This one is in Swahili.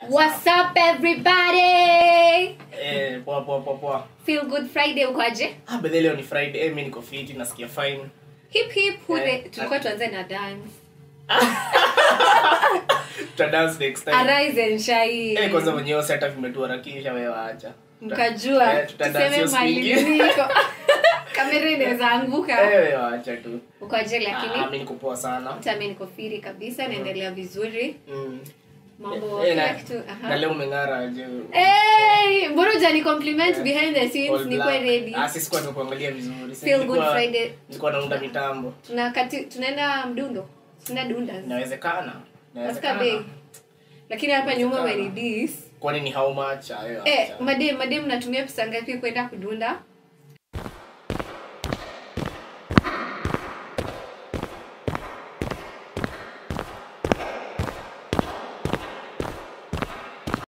What's up everybody? Eh, poa poa poa poa. Feel good Friday ukoaje? Ah, bedhe leo ni Friday. Eh, mimi niko fit, nasikia fine. Hip hip hure. Eh, Tulikuwa tuanze na dance. Tuta dance next time. Arise and shine. Eh, kwanza mwenyewe si hata vimetuharakisha wewe acha. Mkajua Eh, tuta dance tuseme hiyo mali swing. niko. Kamera inaweza anguka. Eh, wewe acha tu. Ukoaje Ah, lakini? mimi niko poa sana. Hata mimi niko firi kabisa naendelea vizuri. Mm. Mambo Eh, kila na- kitu. Na Aha. leo umeng'ara aje. Hey, mbona hujani compliment Eh, behind the scenes All niko black. ready. Ah, sisi kwa kuangalia vizuri. Si Feel good nilikuwa- Friday. Nilikuwa naunda mitambo. Tuna kati tunaenda mdundo. Tunaenda dunda. Inawezekana. Katika bei. Inawezekana. Lakini hapa nyuma Inawezekana. umenidis. Kwani ni how much? Ayo. Eh, acha. madem madem natumia pesa ngapi kwenda kudunda?